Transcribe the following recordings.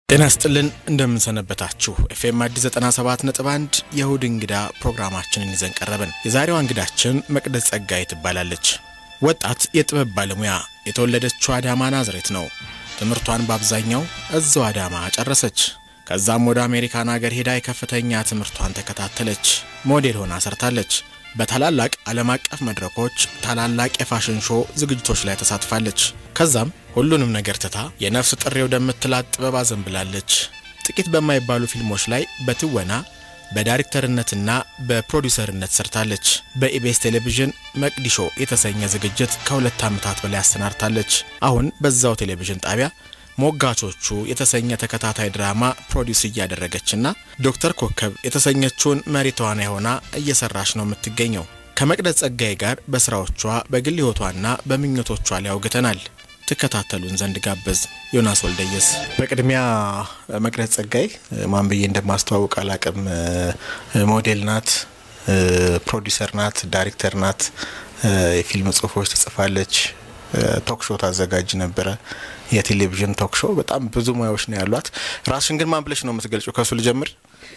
ጤና ስጥልን እንደምንሰነበታችሁ። ኤፍኤም አዲስ 97 ነጥብ 1 የእሁድ እንግዳ ፕሮግራማችንን ይዘን ቀረብን። የዛሬዋ እንግዳችን መቅደስ ጸጋይ ትባላለች። ወጣት የጥበብ ባለሙያ የተወለደችው አዳማ ናዝሬት ነው። ትምህርቷን በአብዛኛው እዛው አዳማ ጨረሰች። ከዛም ወደ አሜሪካን ሀገር ሄዳ የከፍተኛ ትምህርቷን ተከታተለች። ሞዴል ሆና ሰርታለች። በታላላቅ ዓለም አቀፍ መድረኮች ታላላቅ የፋሽን ሾው ዝግጅቶች ላይ ተሳትፋለች። ከዛም ሁሉንም ነገር ትታ የነፍስ ጥሬ ወደምትላት ጥበብ አዘንብላለች። ጥቂት በማይባሉ ፊልሞች ላይ በትወና በዳይሬክተርነትና በፕሮዲውሰርነት ሰርታለች። በኢቢኤስ ቴሌቪዥን መቅዲሾ የተሰኘ ዝግጅት ከሁለት ዓመታት በላይ አሰናድታለች። አሁን በዛው ቴሌቪዥን ጣቢያ ሞጋቾቹ የተሰኘ ተከታታይ ድራማ ፕሮዲውስ እያደረገችና ዶክተር ኮከብ የተሰኘችውን መሪ ተዋናይ ሆና እየሰራች ነው የምትገኘው። ከመቅደስ ጸጋይ ጋር በስራዎቿ በግል ሕይወቷና በምኞቶቿ ላይ አውግተናል። ትከታተሉን ዘንድ ጋበዝ። ዮናስ ወልደየስ። በቅድሚያ መቅደስ ጸጋይ ማን ብዬ እንደማስተዋውቅ አላቅም። ሞዴል ናት፣ ፕሮዲውሰር ናት፣ ዳይሬክተር ናት፣ የፊልም ጽሁፎች ትጽፋለች፣ ቶክ ሾው ታዘጋጅ ነበረ፣ የቴሌቪዥን ቶክ ሾው። በጣም ብዙ ሙያዎች ነው ያሏት። ራስሽን ግን ማን ብለሽ ነው የምትገልጪው? ከሱ ልጀምር።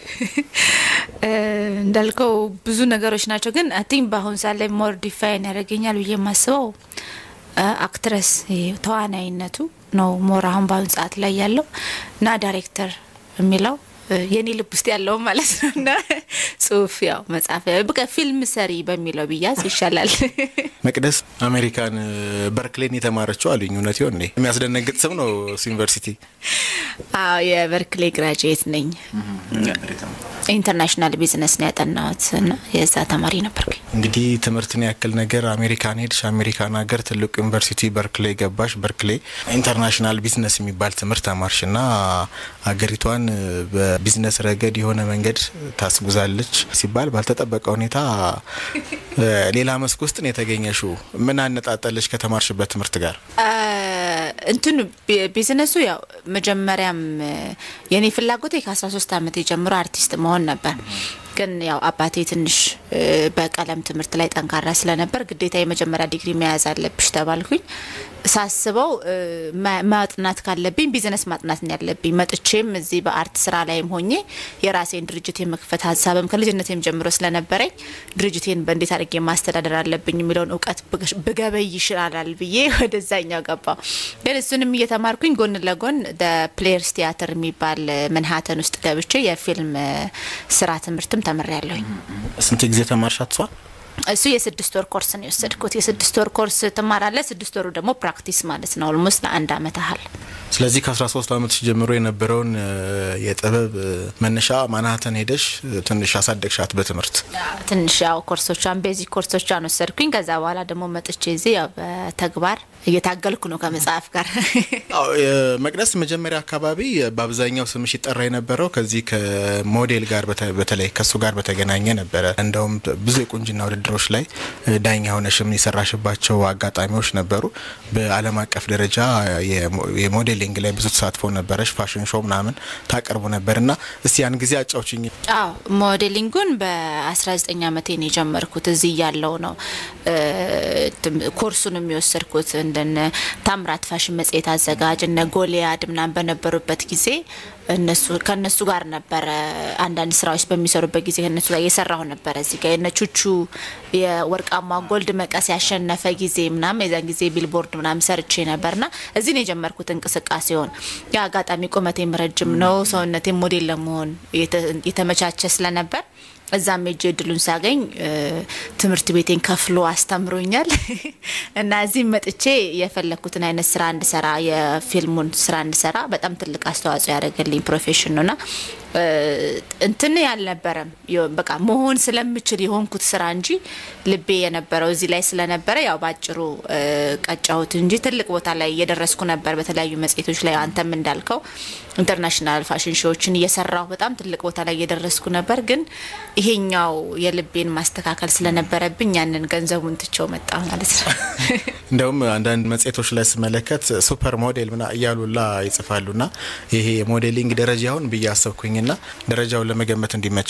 እንዳልከው ብዙ ነገሮች ናቸው፣ ግን አይ ቲንክ በአሁን ሰዓት ላይ ሞር ዲፋይን ያደርገኛል ብዬ የማስበው አክትረስ ተዋናይነቱ ነው ሞር አሁን በአሁን ሰዓት ላይ ያለው እና ዳይሬክተር የሚለው የኔ ልብ ውስጥ ያለው ማለት ነው እና ጽሁፍ ያው መጽሐፍ በቃ ፊልም ሰሪ በሚለው ብያዝ ይሻላል። መቅደስ አሜሪካን በርክሌን የተማረችው አሉኝ። እውነት ይሆን እንዴ? የሚያስደነግጥ ስም ነው እሱ ዩኒቨርሲቲ። አዎ የበርክሌ ግራጁዌት ነኝ። ኢንተርናሽናል ቢዝነስ ነው ያጠናሁት እና የዛ ተማሪ ነበርኩኝ። እንግዲህ ትምህርትን ያክል ነገር አሜሪካን ሄድሽ፣ አሜሪካን ሀገር ትልቁ ዩኒቨርሲቲ በርክሌ ገባሽ። በርክሌ ኢንተርናሽናል ቢዝነስ የሚባል ትምህርት ተማርሽ እና ሀገሪቷን በቢዝነስ ረገድ የሆነ መንገድ ታስጉዛለች ሲባል ባልተጠበቀ ሁኔታ ሌላ መስክ ውስጥ ነው የተገኘሽው። ምን አነጣጠለች ከተማርሽበት ትምህርት ጋር? እንትኑ ቢዝነሱ ያው መጀመሪያም የኔ ፍላጎቴ ከ13 ዓመት ጀምሮ አርቲስት መሆን ነበር። ግን ያው አባቴ ትንሽ በቀለም ትምህርት ላይ ጠንካራ ስለነበር ግዴታ የመጀመሪያ ዲግሪ መያዝ አለብሽ ተባልኩኝ። ሳስበው ማጥናት ካለብኝ ቢዝነስ ማጥናት ያለብኝ መጥቼም እዚህ በአርት ስራ ላይም ሆኜ የራሴን ድርጅት የመክፈት ሀሳብም ከልጅነቴም ጀምሮ ስለነበረኝ ድርጅቴን በእንዴት አድርጌ ማስተዳደር አለብኝ የሚለውን እውቀት ብገበይ ይችላል ብዬ ወደዛኛው ገባው። ግን እሱንም እየተማርኩኝ ጎን ለጎን ፕሌየርስ ቲያትር የሚባል መንሀተን ውስጥ ገብቼ የፊልም ስራ ትምህርትም ተምሬያለሁኝ። ስንት ጊዜ ተማርሻት? እሷ እሱ የስድስት ወር ኮርስ ነው የወሰድኩት። የስድስት ወር ኮርስ ትማራለ፣ ስድስት ወሩ ደግሞ ፕራክቲስ ማለት ነው። ኦልሞስት ለአንድ አመት ያህል። ስለዚህ ከ13 ዓመትሽ ጀምሮ የነበረውን የጥበብ መነሻ ማናሀተን ሄደሽ ትንሽ አሳደግሻት በትምህርት ትንሽ ያው ኮርሶቿን ቤዚክ ኮርሶቿን ወሰድኩኝ። ከዛ በኋላ ደግሞ መጥቼ እዚህ ያው በተግባር እየታገልኩ ነው ከመጽሐፍ ጋር። መቅደስ መጀመሪያ አካባቢ በአብዛኛው ስምሽ ይጠራ የነበረው ከዚህ ከሞዴል ጋር በተለይ ከእሱ ጋር በተገናኘ ነበረ። እንደውም ብዙ የቁንጅና ውድድሮች ላይ ዳኛ ሆነሽም የሰራሽባቸው አጋጣሚዎች ነበሩ። በዓለም አቀፍ ደረጃ የሞዴሊንግ ላይ ብዙ ተሳትፎ ነበረሽ። ፋሽን ሾው ምናምን ታቀርቡ ነበር እና እስቲ ያን ጊዜ አጫውችኝ። አዎ ሞዴሊንጉን በ19 ዓመቴ ነው የጀመርኩት። እዚህ ያለው ነው ኮርሱን የሚወሰድኩት እንደነ ታምራት ፋሽን መጽሔት አዘጋጅ እነ ጎሊያድ ምናምን በነበሩበት ጊዜ እነሱ ከእነሱ ጋር ነበረ አንዳንድ ስራዎች በሚሰሩበት ጊዜ ከእነሱ ጋር እየሰራሁ ነበረ። እዚህ ጋር የነ ቹቹ የወርቃማ ጎልድ መቀስ ያሸነፈ ጊዜ ምናምን የዛን ጊዜ ቢልቦርድ ምናምን ሰርቼ ነበርና እዚህ ነው የጀመርኩት እንቅስቃሴውን። የአጋጣሚ ቁመቴም ረጅም ነው፣ ሰውነቴም ሞዴል ለመሆን የተመቻቸ ስለነበር እዛም ሄጄ እድሉን ሳገኝ ትምህርት ቤቴን ከፍሎ አስተምሮኛል እና እዚህም መጥቼ የፈለግኩትን አይነት ስራ እንድሰራ የፊልሙን ስራ እንድሰራ በጣም ትልቅ አስተዋጽኦ ያደረገልኝ ፕሮፌሽን ነውና እንትን ያልነበረም በቃ መሆን ስለምችል የሆንኩት ስራ እንጂ ልቤ የነበረው እዚህ ላይ ስለነበረ ያው ባጭሩ ቀጫሁት እንጂ ትልቅ ቦታ ላይ እየደረስኩ ነበር። በተለያዩ መጽሔቶች ላይ አንተም እንዳልከው ኢንተርናሽናል ፋሽን ሾዎችን እየሰራሁ በጣም ትልቅ ቦታ ላይ እየደረስኩ ነበር። ግን ይሄኛው የልቤን ማስተካከል ስለነበረብኝ ያንን ገንዘቡን ትቼው መጣ ማለት ነው። እንደውም አንዳንድ መጽሔቶች ላይ ስመለከት ሱፐር ሞዴል ምና እያሉላ ይጽፋሉና ይሄ የሞዴሊንግ ደረጃውን ብዬ አሰብኩኝና ደረጃውን ለመገመት እንዲመቸን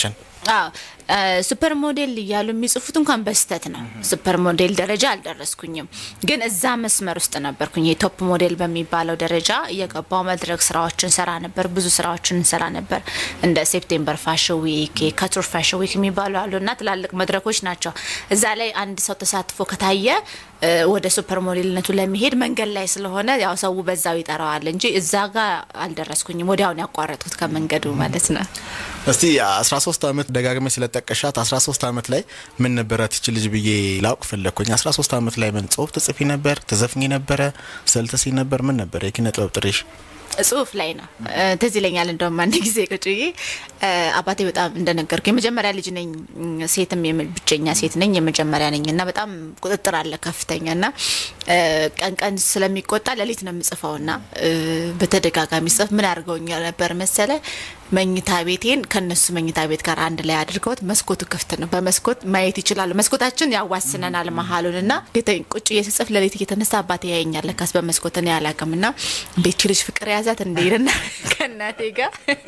ሱፐር ሞዴል እያሉ የሚጽፉት እንኳን በስተት ነው። ሱፐር ሞዴል ደረጃ አልደረስኩኝም፣ ግን እዛ መስመር ውስጥ ነበርኩኝ። የቶፕ ሞዴል በሚባለው ደረጃ እየገባው መድረክ ስራዎችን ሰራ ነበር። ብዙ ስራዎችን እንሰራ ነበር። እንደ ሴፕቴምበር ፋሽን ዊክ፣ የካቱር ፋሽን ዊክ የሚባሉ አሉ እና ትላልቅ መድረኮች ናቸው። እዛ ላይ አንድ ሰው ተሳትፎ ከታየ ወደ ሱፐር ሞዴልነቱ ለመሄድ መንገድ ላይ ስለሆነ ያው ሰው በዛው ይጠራዋል እንጂ እዛ ጋር አልደረስኩኝም። ወዲያውን ያቋረጥኩት ከመንገዱ ማለት ነው። እስቲ 13 ዓመት ደጋግመ ስለጠቀሻት 13 ዓመት ላይ ምን ነበረ ትች ልጅ ብዬ ላውቅ ፈለግኩኝ። 13 ዓመት ላይ ምን ጽሁፍ ትጽፊ ነበር? ትዘፍኝ ነበረ? ስዕል ትስይ ነበር? ምን ነበር የኪነ ጥበብ ጥሪሽ? ጽሁፍ ላይ ነው። ትዝ ይለኛል እንደውም አንድ ጊዜ ቁጭ ብዬ አባቴ በጣም እንደነገርኩ የመጀመሪያ ልጅ ነኝ፣ ሴትም ብቸኛ ሴት ነኝ፣ የመጀመሪያ ነኝ እና በጣም ቁጥጥር አለ ከፍተኛ እና ቀን ቀን ስለሚቆጣ ሌሊት ነው የምጽፈው እና በተደጋጋሚ ጽፍ ምን አድርገውኛ ነበር መሰለ መኝታ ቤቴን ከነሱ መኝታ ቤት ጋር አንድ ላይ አድርገውት መስኮቱ ክፍት ነው። በመስኮት ማየት ይችላሉ። መስኮታችን ያዋስነናል መሀሉን እና ቁጭ እየስጽፍ ሌሊት እየተነሳ አባቴ ያየኛል። ለካስ በመስኮት እኔ አላውቅም እና እንዴች ልጅ ፍቅር ያዛት እንዴና ከእናቴ ጋር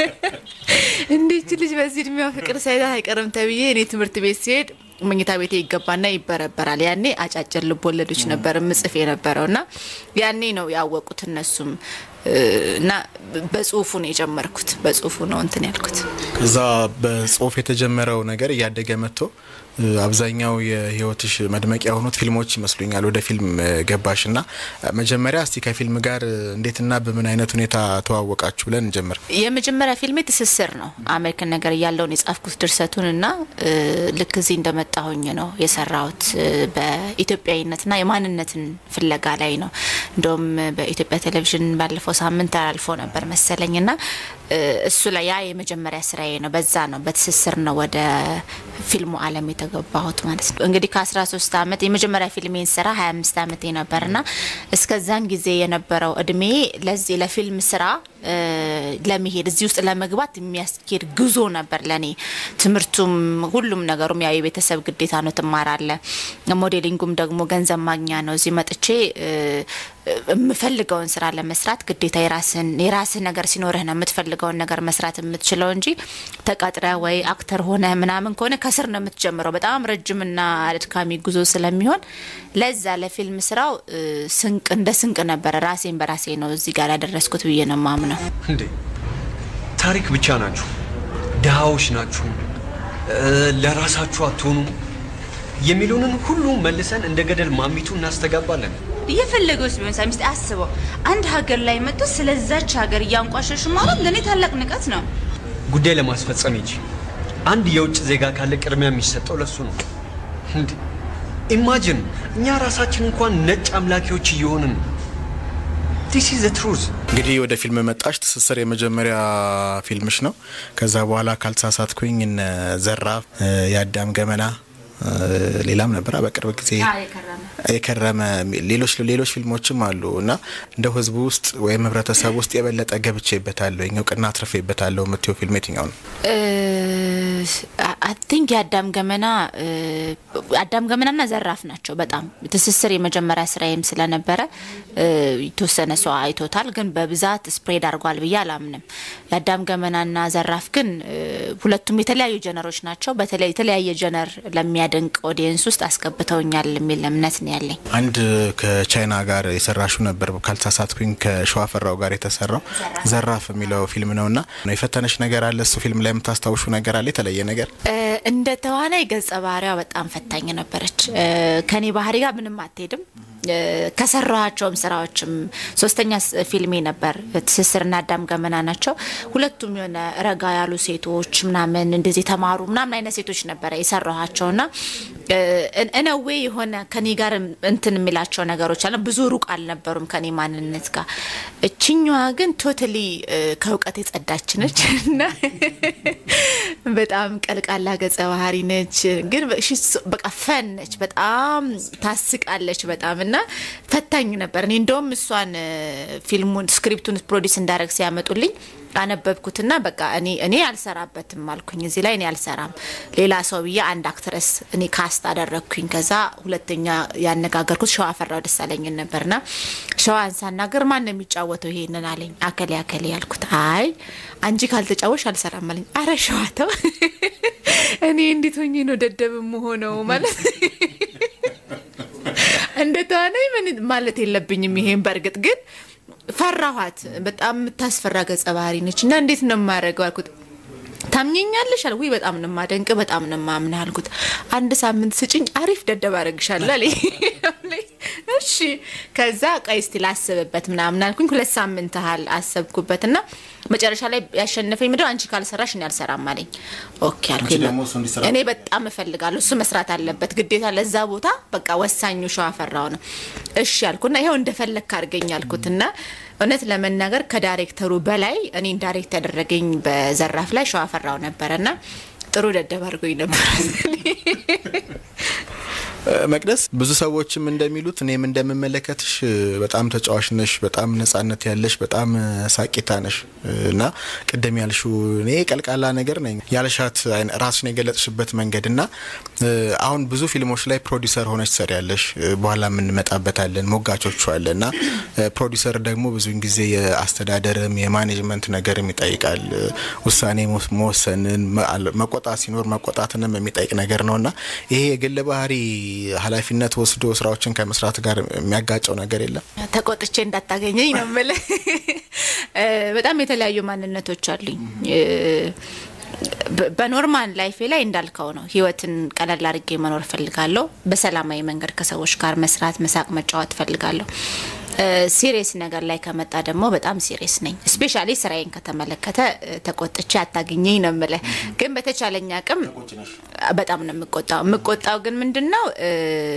እንዴች ልጅ በዚህ እድሜዋ ፍቅር ሳይዛት አይቀርም ተብዬ እኔ ትምህርት ቤት ሲሄድ መኝታ ቤቴ ይገባና ይበረበራል። ያኔ አጫጭር ልቦለዶች ነበር ምጽፍ የነበረው እና ያኔ ነው ያወቁት እነሱም እና በጽሁፉ ነው የጀመርኩት። በጽሁፉ ነው እንትን ያልኩት። ከዛ በጽሁፍ የተጀመረው ነገር እያደገ መጥቶ አብዛኛው የህይወትሽ መድመቂያ የሆኑት ፊልሞች ይመስሉኛል። ወደ ፊልም ገባሽ እና መጀመሪያ እስቲ ከፊልም ጋር እንዴትና በምን አይነት ሁኔታ ተዋወቃችሁ ብለን እንጀምር። የመጀመሪያ ፊልሜ ትስስር ነው። አሜሪካን ነገር እያለውን የጻፍኩት ድርሰቱን እና ልክ እዚህ እንደመጣሁኝ ነው የሰራሁት። በኢትዮጵያዊነትና የማንነትን ፍለጋ ላይ ነው። እንደውም በኢትዮጵያ ቴሌቪዥን ባለፈው ሳምንት አላልፎ ነበር መሰለኝ እና እሱ ላይ ያ የመጀመሪያ ስራዬ ነው። በዛ ነው በትስስር ነው ወደ ፊልሙ አለም የተገባሁት ማለት ነው። እንግዲህ ከ13 ዓመት የመጀመሪያ ፊልሜን ስራ 25 ዓመቴ ነበርና እስከዛን ጊዜ የነበረው እድሜ ለዚህ ለፊልም ስራ ለመሄድ እዚህ ውስጥ ለመግባት የሚያስኬድ ጉዞ ነበር ለኔ። ትምህርቱም ሁሉም ነገሩም ያው የቤተሰብ ግዴታ ነው፣ ትማራለ። ሞዴሊንጉም ደግሞ ገንዘብ ማግኛ ነው። እዚህ መጥቼ የምፈልገውን ስራ ለመስራት ግዴታ የራስን የራስህ ነገር ሲኖርህ ነው የምትፈልገውን ነገር መስራት የምትችለው እንጂ ተቀጥረ ወይ አክተር ሆነ ምናምን ከሆነ ከስር ነው የምትጀምረው። በጣም ረጅምና አድካሚ ጉዞ ስለሚሆን ለዛ ለፊልም ስራው ስንቅ እንደ ስንቅ ነበረ። ራሴን በራሴ ነው እዚህ ጋር ያደረስኩት ብዬ ነው ማምነው። እንዴ ታሪክ ብቻ ናችሁ፣ ድሃዎች ናችሁ፣ ለራሳችሁ አትሆኑም የሚሉንን ሁሉ መልሰን እንደ ገደል ማሚቱ እናስተጋባለን። እየፈለገውስ ቢሆን ሳሚስት አስበው፣ አንድ ሀገር ላይ መጥቶ ስለዛች ሀገር እያንቋሸሹ ማለት ለእኔ ታላቅ ንቀት ነው። ጉዳይ ለማስፈጸም እንጂ አንድ የውጭ ዜጋ ካለ ቅድሚያ የሚሰጠው ለሱ ነው። እንዴ ኢማጅን እኛ ራሳችን እንኳን ነጭ አምላኪዎች እየሆንን ዲስ ኢዝ ትሩዝ። እንግዲህ ወደ ፊልም መጣሽ። ትስስር የመጀመሪያ ፊልምሽ ነው። ከዛ በኋላ ካልተሳሳትኩኝ እነ ዘራፍ፣ የአዳም ገመና ሌላም ነበረ በቅርብ ጊዜ የከረመ ሌሎች ሌሎች ፊልሞችም አሉ እና እንደው ህዝቡ ውስጥ ወይም ህብረተሰብ ውስጥ የበለጠ ገብቼበታለሁ እውቅና አትርፌበታለሁ የምትየው ፊልም የትኛው ነው? አይ ቲንክ የአዳም ገመና አዳም ገመናና ዘራፍ ናቸው። በጣም ትስስር የመጀመሪያ ስራዬም ስለነበረ የተወሰነ ሰው አይቶታል፣ ግን በብዛት ስፕሬድ አድርጓል ብዬ አላምንም። የአዳም ገመናና ዘራፍ ግን ሁለቱም የተለያዩ ጀነሮች ናቸው። በተለይ የተለያየ ጀነር ለሚያደንቅ ኦዲየንስ ውስጥ አስገብተውኛል የሚል እምነት ነው ያለኝ። አንድ ከቻይና ጋር የሰራሹ ነበር ካልተሳሳትኩኝ፣ ከሸዋፈራው ጋር የተሰራው ዘራፍ የሚለው ፊልም ነው እና የፈተነሽ ነገር አለ እሱ ፊልም ላይ የምታስታውሹ ነገር አለ የተለየ ነገር? እንደ ተዋናይ ገጸ ባህሪዋ በጣም ፈታኝ ነበረች። ከኔ ባህሪ ጋር ምንም አትሄድም። ከሰራኋቸውም ስራዎችም ሶስተኛ ፊልሜ ነበር ትስስርና አዳም ገመና ናቸው። ሁለቱም የሆነ ረጋ ያሉ ሴቶች ምናምን እንደዚህ የተማሩ ምናምን አይነት ሴቶች ነበረ የሰራኋቸው ና እነዌ የሆነ ከኔ ጋር እንትን የሚላቸው ነገሮች አለ ብዙ ሩቅ አልነበሩም ከኔ ማንነት ጋር። እችኛዋ ግን ቶታሊ ከእውቀት የጸዳች ነች እና በጣም ቀልቃላ ገጸ ባህሪ ነች። ግን በቃ ፈን ነች፣ በጣም ታስቃለች በጣም እና ፈታኝ ነበር። እኔ እንደውም እሷን ፊልሙን ስክሪፕቱን ፕሮዲስ እንዳደረግ ሲያመጡልኝ አነበብኩትና በቃ እኔ እኔ አልሰራበትም አልኩኝ። እዚህ ላይ እኔ አልሰራም ሌላ ሰው ብዬ አንድ አክትረስ እኔ ካስት አደረግኩኝ። ከዛ ሁለተኛ ያነጋገርኩት ሸዋ ፈራው ደሳለኝን ነበርና ሸዋን ሳናገር ማን ነው የሚጫወተው ይሄንን አለኝ። አከሌ አከሌ ያልኩት። አይ አንቺ ካልተጫወሽ አልሰራም አለኝ። አረ ሸዋተው እኔ እንዴት ሆኜ ነው ደደብ የምሆነው? ማለት እንደ ተዋናይ ምን ማለት የለብኝም። ይሄን በእርግጥ ግን ፈራኋት። በጣም የምታስፈራ ገጸ ባህሪ ነች እና እንዴት ነው የማደርገው አልኩት። ታምኘኛለሽ አለ። ውይ በጣም ነው የማደንቅ፣ በጣም ነው የማምንህ አልኩት። አንድ ሳምንት ስጭኝ፣ አሪፍ ደደብ አደርግሻለሁ አለኝ። እሺ ከዛ ቆይ እስቲ ላስብበት ምናምን አልኩኝ። ሁለት ሳምንት ያህል አሰብኩበት እና መጨረሻ ላይ ያሸነፈኝ ምንድነው አንቺ ካልሰራሽ እኔ አልሰራም አለኝ። ኦኬ አልኩኝ። ደግሞ እሱ እንዲሰራ እኔ በጣም እፈልጋለሁ፣ እሱ መስራት አለበት ግዴታ፣ ለዛ ቦታ በቃ ወሳኙ ሸዋፈራው ነው። እሺ አልኩና ይኸው እንደፈለግክ አድርገኝ አልኩት እና እውነት ለመናገር ከዳይሬክተሩ በላይ እኔን ዳይሬክት ያደረገኝ በዘራፍ ላይ ሸዋፈራው ነበረና ጥሩ ደደብ አድርጎኝ ነበር። መቅደስ ብዙ ሰዎችም እንደሚሉት እኔም እንደምመለከትሽ በጣም ተጫዋች ነሽ፣ በጣም ነጻነት ያለሽ፣ በጣም ሳቂታ ነሽ እና ቅድም ያልሽው እኔ ቀልቃላ ነገር ነኝ ያልሻት አይነ- ራስሽን የገለጥሽበት መንገድ እና አሁን ብዙ ፊልሞች ላይ ፕሮዲሰር ሆነች ትሰሪያለሽ። በኋላ የምንመጣበታለን ሞጋቾቹ አለ እና ፕሮዲሰር ደግሞ ብዙውን ጊዜ የአስተዳደርም የማኔጅመንት ነገርም ይጠይቃል። ውሳኔ መወስ- መወሰንን መ- መቆጣት ሲኖር መቆጣትንም የሚጠይቅ ነገር ነው እና ይሄ የግል ባህሪ ኃላፊነት ወስዶ ስራዎችን ከመስራት ጋር የሚያጋጨው ነገር የለም። ተቆጥቼ እንዳታገኘኝ ነው የምልህ። እ፣ በጣም የተለያዩ ማንነቶች አሉኝ። እ፣ በ- በኖርማል ላይፌ ላይ እንዳልከው ነው። ህይወትን ቀለል አድርጌ መኖር እፈልጋለሁ። በሰላማዊ መንገድ ከሰዎች ጋር መስራት፣ መሳቅ፣ መጫወት እፈልጋለሁ። ሲሪየስ ነገር ላይ ከመጣ ደግሞ በጣም ሲሪየስ ነኝ። ስፔሻሊ ስራዬን ከተመለከተ እ፣ ተቆጥቼ አታገኘኝ ነው የምልህ። ግን በተቻለኝ አቅም በጣም ነው የምቆጣው። የምቆጣው ግን ምንድን ነው እ፣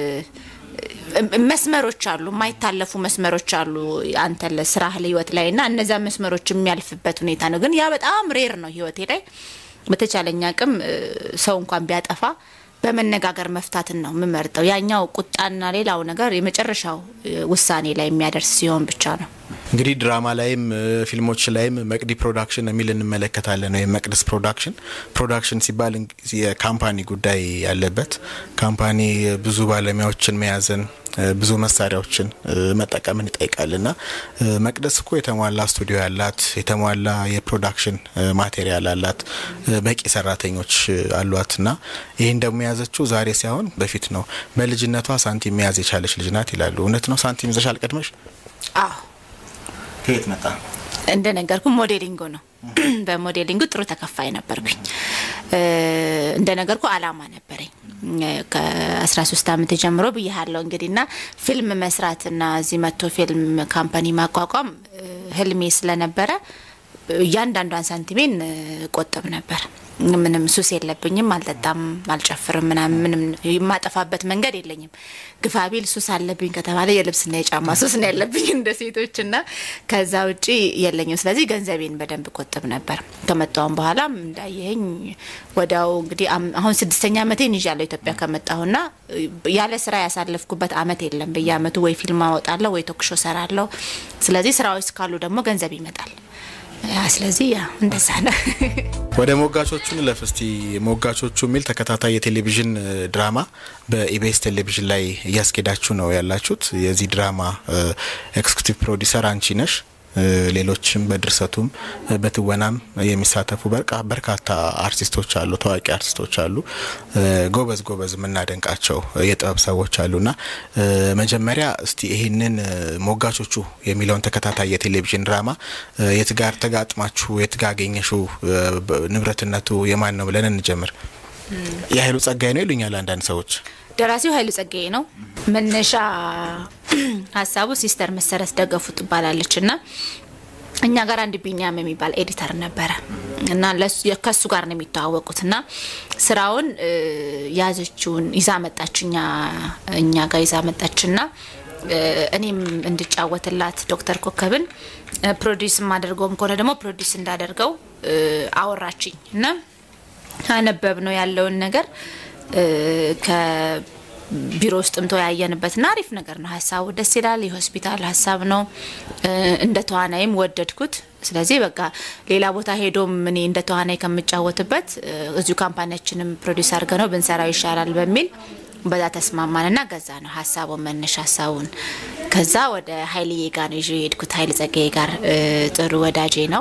መስመሮች አሉ፣ የማይታለፉ መስመሮች አሉ አንተ ለስራህ ለህይወት ላይ እና እነዛ መስመሮች የሚያልፍበት ሁኔታ ነው። ግን ያ በጣም ሬር ነው ህይወቴ ላይ። በተቻለኝ አቅም እ፣ ሰው እንኳን ቢያጠፋ በመነጋገር መፍታትን ነው የምመርጠው። ያኛው ቁጣና ሌላው ነገር የመጨረሻው እ፣ ውሳኔ ላይ የሚያደርስ ሲሆን ብቻ ነው። እንግዲህ ድራማ ላይም እ፣ ፊልሞች ላይም መቅዲ ፕሮዳክሽን የሚል እንመለከታለን። ወይም መቅደስ ፕሮዳክሽን ፕሮዳክሽን ሲባል እንግ- የካምፓኒ ጉዳይ ያለበት ካምፓኒ ብዙ ባለሙያዎችን መያዝን እ፣ ብዙ መሳሪያዎችን እ፣ መጠቀምን ይጠይቃል እና እ፣ መቅደስ እኮ የተሟላ ስቱዲዮ ያላት የተሟላ የፕሮዳክሽን እ፣ ማቴሪያል አላት እ፣ በቂ ሰራተኞች እ፣ አሏት እና ይህን ደግሞ የያዘችው ዛሬ ሳይሆን በፊት ነው። በልጅነቷ ሳንቲም መያዝ የቻለች ልጅ ናት ይላሉ። እውነት ነው? ሳንቲም ይዘሽ አልቀድመሽ? አዎ ከየት መጣ? እንደ ነገርኩ ሞዴሊንጉ ነው። በሞዴሊንጉ ጥሩ ተከፋይ ነበርኩኝ። እ፣ እንደ ነገርኩ አላማ ነበረኝ እ፣ ከ13 ዓመት ጀምሮ ብያሃለው እንግዲህ ና ፊልም መስራትና እዚህ መጥቶ ፊልም ካምፓኒ ማቋቋም እ፣ ህልሜ ስለነበረ እያንዳንዷን ሳንቲሜን እ፣ ቆጥብ ነበር። ምንም ሱስ የለብኝም። አልጠጣም፣ አልጨፍርም፣ ምናምን ምንም የማጠፋበት መንገድ የለኝም። ግፋቢል ሱስ አለብኝ ከተባለ የልብስና የጫማ ሱስ ነው ያለብኝ እንደ ሴቶች እና ከዛ ውጪ የለኝም። ስለዚህ ገንዘቤን በደንብ ቆጥብ ነበር። ከመጣሁም በኋላም እንዳየኸኝ ወዲያው እንግዲህ አም- አሁን ስድስተኛ ዓመቴን ይዣለሁ ኢትዮጵያ ከመጣሁና ያለ ስራ ያሳለፍኩበት አመት የለም። በየአመቱ ወይ ፊልም አወጣለሁ ወይ ቶክሾ ሰራለሁ። ስለዚህ ስራዎች ካሉ ደግሞ ገንዘብ ይመጣል። ያ ስለዚህ ያ እንደዛ ነው። ወደ ሞጋቾቹ ንለፍ እስቲ። ሞጋቾቹ የሚል ተከታታይ የቴሌቪዥን እ, ድራማ በኢቢኤስ ቴሌቪዥን ላይ እያስኬዳችሁ ነው ያላችሁት። የዚህ ድራማ ኤክስኪዩቲቭ ፕሮዲሰር አንቺ ነሽ። እ, ሌሎችም በድርሰቱም እ, በትወናም የሚሳተፉ በርቃ- በርካታ አርቲስቶች አሉ፣ ታዋቂ አርቲስቶች አሉ፣ እ, ጎበዝ ጎበዝ የምናደንቃቸው የጥበብ ሰዎች አሉና እ, መጀመሪያ እስቲ ይህንን እ, ሞጋቾቹ የሚለውን ተከታታይ የቴሌቪዥን ድራማ እ, የት ጋር ተጋጥማችሁ የት ጋር አገኘሽው? እ, በ- ንብረትነቱ የማን ነው ብለን እንጀምር። የኃይሉ ጸጋይ ነው ይሉኛል አንዳንድ ሰዎች። ደራሲው ኃይሉ ጸጋዬ ነው። መነሻ ሀሳቡ ሲስተር መሰረት ደገፉ ትባላለች እና እኛ ጋር አንድ ቢኒያም የሚባል ኤዲተር ነበረ እና ለሱ- ከሱ ጋር ነው የሚተዋወቁት እና ስራውን እ, ያዘችውን ይዛ መጣች እኛ እኛ ጋር ይዛ መጣችና እ, እኔም እንድጫወትላት ዶክተር ኮከብን እ, ፕሮዲስ የማደርገውም ከሆነ ደግሞ ፕሮዲስ እንዳደርገው እ, አወራችኝ እና አነበብ ነው ያለውን ነገር እ፣ ከቢሮ ውስጥም ተወያየንበትና አሪፍ ነገር ነው። ሀሳቡ ደስ ይላል። የሆስፒታል ሀሳብ ነው። እ፣ እንደ ተዋናይም ወደድኩት። ስለዚህ በቃ ሌላ ቦታ ሄዶም እኔ እንደ ተዋናይ ከምጫወትበት እ፣ እዚሁ ካምፓኒያችንም ፕሮዲስ አድርገ ነው ብንሰራው ይሻላል በሚል በዛ ተስማማንና ገዛ ነው ሀሳቡን መነሻ ሀሳቡን። ከዛ ወደ ሀይልዬ ጋር ነው ይዤ የሄድኩት። ሀይል ጸጋዬ ጋር እ፣ ጥሩ ወዳጄ ነው።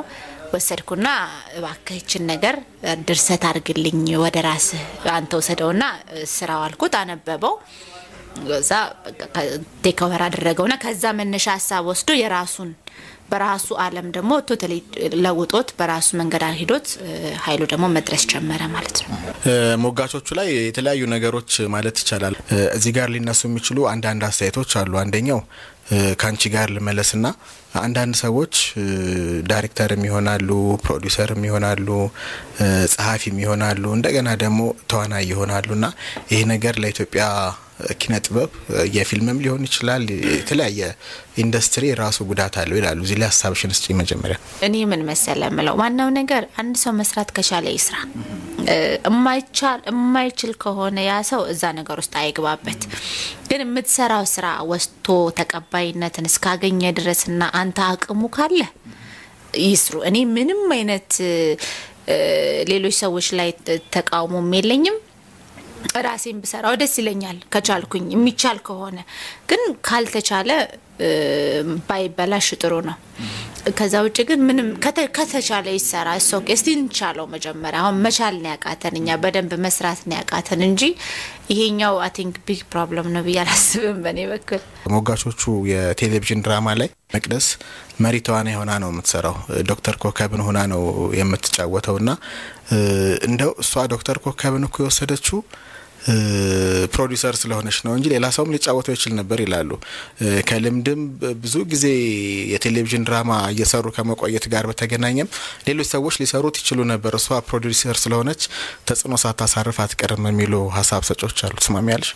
ወሰድኩና እባክህችን ነገር ድርሰት አድርግልኝ ወደ ራስህ አንተ ወሰደውና ስራው አልኩት። አነበበው እዛ ቴክኦቨር አደረገውና ከዛ መነሻ ሀሳብ ወስዶ የራሱን በራሱ ዓለም ደግሞ ቶታሊ ለውጦት በራሱ መንገድ ሂዶት ኃይሉ ደግሞ መድረስ ጀመረ ማለት ነው። ሞጋቾቹ ላይ የተለያዩ ነገሮች ማለት ይቻላል እዚህ ጋር ሊነሱ የሚችሉ አንዳንድ አስተያየቶች አሉ። አንደኛው ከአንቺ ጋር ልመለስና አንዳንድ ሰዎች ዳይሬክተርም ይሆናሉ፣ ፕሮዲውሰርም ይሆናሉ፣ ጸሐፊም ይሆናሉ፣ እንደገና ደግሞ ተዋናይ ይሆናሉ እና ይሄ ነገር ለኢትዮጵያ ኪነ ጥበብ የፊልምም ሊሆን ይችላል የተለያየ ኢንዱስትሪ ራሱ ጉዳት አለው ይላሉ። እዚህ ላይ ሀሳብሽን ስጪ። መጀመሪያ እኔ ምን መሰለ ምለው ዋናው ነገር አንድ ሰው መስራት ከቻለ ይስራ። እማይቻል የማይችል ከሆነ ያ ሰው እዛ ነገር ውስጥ አይግባበት። ግን የምትሰራው ስራ ወስቶ ተቀባይነትን እስካገኘ ድረስና አንተ አቅሙ ካለ ይስሩ። እኔ ምንም አይነት ሌሎች ሰዎች ላይ ተቃውሞም የለኝም። ራሴን ብሰራው ደስ ይለኛል ከቻልኩኝ የሚቻል ከሆነ ግን ካልተቻለ ባይበላሽ ጥሩ ነው። ከዛ ውጭ ግን ምንም ከተቻለ ይሰራ። እሶ እስቲ እንቻለው መጀመሪያ። አሁን መቻል ነው ያቃተን፣ እኛ በደንብ መስራት ነው ያቃተን እንጂ ይሄኛው አይ ቲንክ ቢግ ፕሮብለም ነው ብዬ አላስብም በእኔ በኩል። ሞጋቾቹ የቴሌቪዥን ድራማ ላይ መቅደስ መሪ ተዋናይ ሆና ነው የምትሰራው። ዶክተር ኮከብን ሆና ነው የምትጫወተው እና እንደው እሷ ዶክተር ኮከብን እኮ የወሰደችው ፕሮዲውሰር ስለሆነች ነው እንጂ ሌላ ሰውም ሊጫወተው ይችል ነበር ይላሉ። ከልምድም ብዙ ጊዜ የቴሌቪዥን ድራማ እየሰሩ ከመቆየት ጋር በተገናኘም ሌሎች ሰዎች ሊሰሩት ይችሉ ነበር፣ እሷ ፕሮዲውሰር ስለሆነች ተጽዕኖ ሳታሳርፍ አትቀርም የሚሉ ሀሳብ ሰጮች አሉ። ትስማሚያለሽ?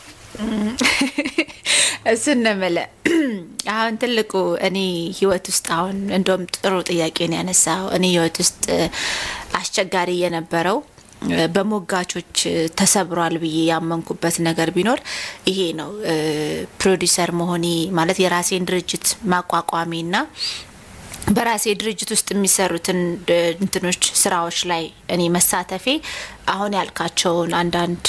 እሱን ነው የምልህ። አሁን ትልቁ እኔ ህይወት ውስጥ አሁን እንደውም ጥሩ ጥያቄ ነው ያነሳው። እኔ ህይወት ውስጥ አስቸጋሪ የነበረው በሞጋቾች ተሰብሯል ብዬ ያመንኩበት ነገር ቢኖር ይሄ ነው። ፕሮዲሰር መሆኔ ማለት የራሴን ድርጅት ማቋቋሜና በራሴ ድርጅት ውስጥ የሚሰሩትን እንትኖች ስራዎች ላይ እኔ መሳተፌ አሁን ያልካቸውን አንዳንድ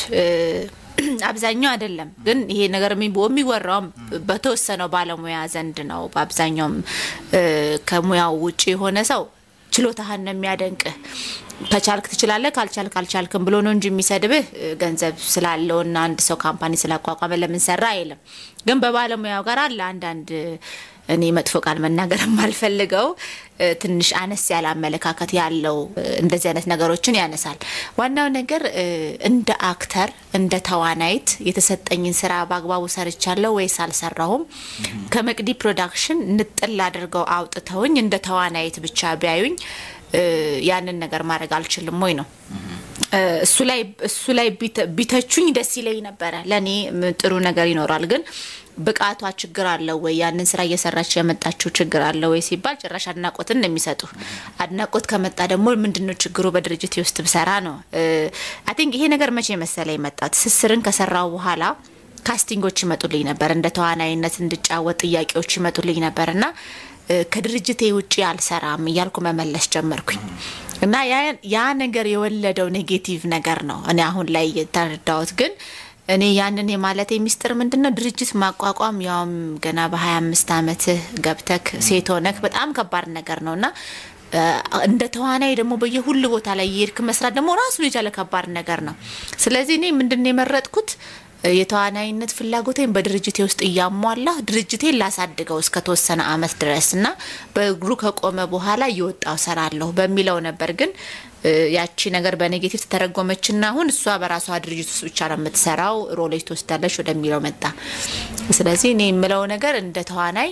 አብዛኛው አይደለም ግን ይሄ ነገር የሚወራውም በተወሰነው ባለሙያ ዘንድ ነው። በአብዛኛውም ከሙያው ውጭ የሆነ ሰው ችሎታህን ነው የሚያደንቅህ። ከቻልክ ትችላለህ፣ ካልቻልክ አልቻልክም ብሎ ነው እንጂ የሚሰድብህ ገንዘብ ስላለውና አንድ ሰው ካምፓኒ ስላቋቋመ ለምን ሰራ አይልም። ግን በባለሙያው ጋር አለ አንዳንድ እኔ መጥፎ ቃል መናገር የማልፈልገው ትንሽ አነስ ያለ አመለካከት ያለው እንደዚህ አይነት ነገሮችን ያነሳል። ዋናው ነገር እንደ አክተር እንደ ተዋናይት የተሰጠኝን ስራ በአግባቡ ሰርቻለሁ ወይስ አልሰራሁም? ከመቅዲ ፕሮዳክሽን ንጥል አድርገው አውጥተውኝ እንደ ተዋናይት ብቻ ቢያዩኝ ያንን ነገር ማድረግ አልችልም ወይ ነው። እሱ ላይ እሱ ላይ ቢተቹኝ ደስ ይለኝ ነበረ። ለእኔ ጥሩ ነገር ይኖራል ግን ብቃቷ ችግር አለው ወይ ያንን ስራ እየሰራች የመጣችው ችግር አለው ወይ ሲባል ጭራሽ አድናቆትን ነው የሚሰጡ። አድናቆት ከመጣ ደግሞ ምንድነው ችግሩ በድርጅት ውስጥ ብሰራ ነው። አይ ቲንክ ይሄ ነገር መቼ መሰለ የመጣ ትስስርን ከሰራው በኋላ ካስቲንጎች ይመጡልኝ ነበር፣ እንደ ተዋናይነት እንድጫወት ጥያቄዎች ይመጡልኝ ነበር እና ከድርጅቴ ውጭ አልሰራም እያልኩ መመለስ ጀመርኩኝ እና ያ ነገር የወለደው ኔጌቲቭ ነገር ነው እኔ አሁን ላይ የተረዳሁት ግን እኔ ያንን የማለት ሚስጥር ምንድን ነው? ድርጅት ማቋቋም ያውም ገና በሀያ አምስት አመትህ ገብተክ ሴት ሆነክ በጣም ከባድ ነገር ነው እና እንደ ተዋናይ ደግሞ በየሁሉ ቦታ ላይ የሄድክ መስራት ደግሞ ራሱን የቻለ ከባድ ነገር ነው። ስለዚህ እኔ ምንድን ነው የመረጥኩት የተዋናይነት ፍላጎቴን በድርጅቴ ውስጥ እያሟላ ድርጅቴን ላሳድገው እስከ ተወሰነ አመት ድረስ እና በእግሩ ከቆመ በኋላ እየወጣው ሰራለሁ በሚለው ነበር ግን ያቺ ነገር በኔጌቲቭ ተተረጎመችና አሁን እሷ በራሷ ድርጅት ውስጥ ብቻ ነው የምትሰራው፣ ሮሌጅ ትወስዳለች ወደሚለው መጣ። ስለዚህ እኔ የምለው ነገር እንደ ተዋናይ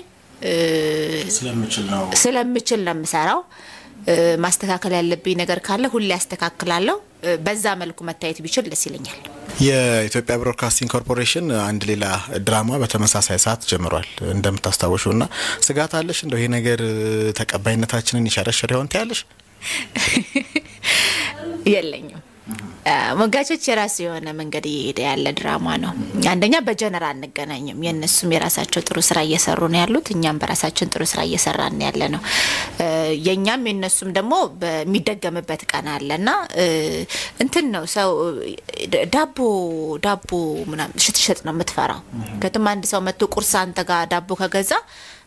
ስለምችል ነው የምሰራው። ማስተካከል ያለብኝ ነገር ካለ ሁሌ ያስተካክላለሁ። በዛ መልኩ መታየት ቢችል ደስ ይለኛል። የኢትዮጵያ ብሮድካስቲንግ ኮርፖሬሽን አንድ ሌላ ድራማ በተመሳሳይ ሰዓት ጀምሯል እንደምታስታውሹ እና ስጋት አለሽ እንደው ይሄ ነገር ተቀባይነታችንን ይሸረሽር ይሆን ትያለሽ? የለኝም። ሞጋቾች የራሱ የሆነ መንገድ እየሄደ ያለ ድራማ ነው። አንደኛ በጀነር አንገናኝም። የእነሱም የራሳቸው ጥሩ ስራ እየሰሩ ነው ያሉት፣ እኛም በራሳችን ጥሩ ስራ እየሰራን ያለ ነው። የእኛም የእነሱም ደግሞ በሚደገምበት ቀን አለ እና እንትን ነው ሰው ዳቦ ዳቦ ምናምን ሽትሸጥ ነው የምትፈራው። ከትም አንድ ሰው መጥቶ ቁርስ አንተ ጋር ዳቦ ከገዛ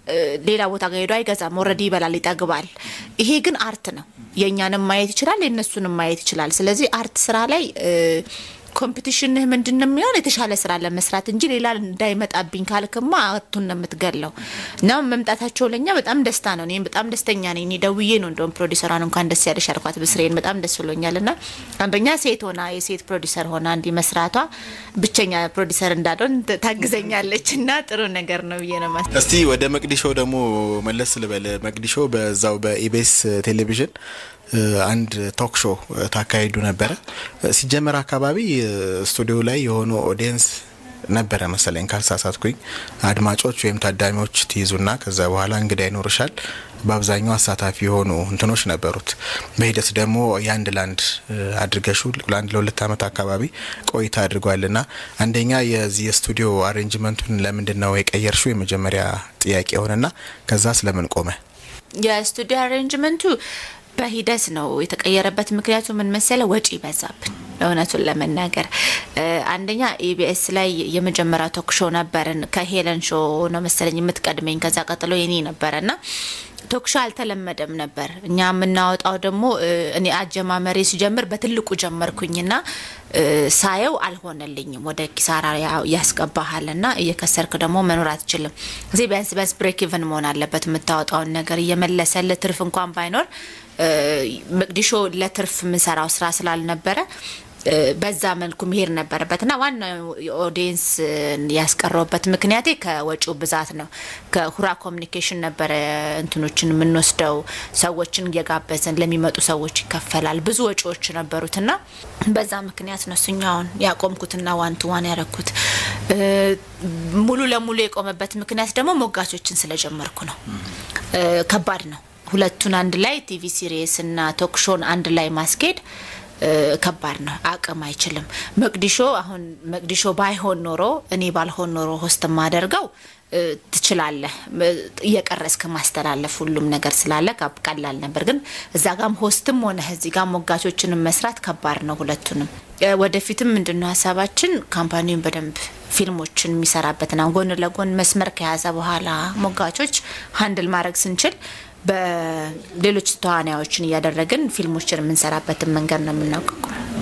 ሌላ ቦታ ጋር ሄዶ አይገዛም። ኦልሬዲ ይበላል፣ ይጠግባል። ይሄ ግን አርት ነው። የእኛንም ማየት ይችላል፣ የእነሱንም ማየት ይችላል። ስለዚህ አርት ስራ ላይ ኮምፒቲሽንህ ምንድን ነው የሚሆን የተሻለ ስራ ለመስራት እንጂ ሌላ እንዳይመጣብኝ ካልክማ አቱን ነው የምትገለው። እና መምጣታቸው ለእኛ በጣም ደስታ ነው። እኔም በጣም ደስተኛ ነኝ። እኔ ደውዬ ነው እንደውም ፕሮዲሰሯን እንኳን ደስ ያለሽ አልኳት። ብስሬን በጣም ደስ ብሎኛል። እና አንደኛ ሴት ሆና የሴት ፕሮዲሰር ሆና እንዲህ መስራቷ ብቸኛ ፕሮዲሰር እንዳልሆን ታግዘኛለች እና ጥሩ ነገር ነው ብዬ ነው ማስ እስቲ ወደ መቅዲሾ ደግሞ መለስ ልበል። መቅዲሾ በዛው በኢቤስ ቴሌቪዥን አንድ ቶክ ሾው ታካሂዱ ነበረ። ሲጀመር አካባቢ ስቱዲዮ ላይ የሆኑ ኦዲየንስ ነበረ መሰለኝ ካልሳሳትኩኝ፣ አድማጮች ወይም ታዳሚዎች ትይዙና ከዛ በኋላ እንግዳ ይኖርሻል። በአብዛኛው አሳታፊ የሆኑ እንትኖች ነበሩት። በሂደት ደግሞ የአንድ ላንድ አድርገሹ ለአንድ ለሁለት ዓመት አካባቢ ቆይታ አድርጓልና አንደኛ የዚህ የስቱዲዮ አሬንጅመንቱን ለምንድን ነው የቀየርሹ? የመጀመሪያ ጥያቄ ሆነና ከዛ ስለምን ቆመ? የስቱዲዮ አሬንጅመንቱ በሂደት ነው የተቀየረበት። ምክንያቱ ምን መሰለ፣ ወጪ በዛብን። እውነቱን ለመናገር አንደኛ ኢቢኤስ ላይ የመጀመሪያ ቶክ ሾው ነበርን። ከሄለን ሾ ነው መሰለኝ የምትቀድመኝ። ከዛ ቀጥሎ የኔ ነበረ እና ቶክ ሾው አልተለመደም ነበር። እኛ የምናወጣው ደግሞ እኔ አጀማመሬ ሲጀምር በትልቁ ጀመርኩኝና ሳየው አልሆነልኝም። ወደ ኪሳራ ያስገባሃል ና እየከሰርክ ደግሞ መኖር አትችልም። እዚህ ቢያንስ ቢያንስ ብሬክ ኢቨን መሆን አለበት። የምታወጣውን ነገር እየመለሰልህ ትርፍ እንኳን ባይኖር መቅዲሾ ለትርፍ የምንሰራው ስራ ስላልነበረ በዛ መልኩ መሄድ ነበረበት እና ዋናው ኦዲየንስ ያስቀረውበት ምክንያቴ ከወጪው ብዛት ነው። ከሁራ ኮሚኒኬሽን ነበረ እንትኖችን የምንወስደው ሰዎችን እየጋበዝን ለሚመጡ ሰዎች ይከፈላል። ብዙ ወጪዎች ነበሩት እና በዛ ምክንያት ነው እሱኛውን ያቆምኩትና ዋን ቱ ዋን ያረኩት። ሙሉ ለሙሉ የቆመበት ምክንያት ደግሞ ሞጋቾችን ስለጀመርኩ ነው። ከባድ ነው። ሁለቱን አንድ ላይ ቲቪ ሲሪየስ እና ቶክሾን አንድ ላይ ማስኬድ ከባድ ነው። አቅም አይችልም። መቅዲሾ አሁን መቅዲሾ ባይሆን ኖሮ እኔ ባልሆን ኖሮ ሆስት ማደርገው ትችላለህ እየቀረስክ ማስተላለፍ ሁሉም ነገር ስላለ ቀላል ነበር። ግን እዛ ጋም ሆስትም ሆነ እዚህ ጋር ሞጋቾችንም መስራት ከባድ ነው። ሁለቱንም ወደፊትም ምንድነው ሀሳባችን ካምፓኒውን በደንብ ፊልሞችን የሚሰራበትና ጎን ለጎን መስመር ከያዘ በኋላ ሞጋቾች ሀንድል ማድረግ ስንችል በሌሎች ተዋናዮችን እያደረግን ፊልሞችን የምንሰራበትን መንገድ ነው የምናውቀው።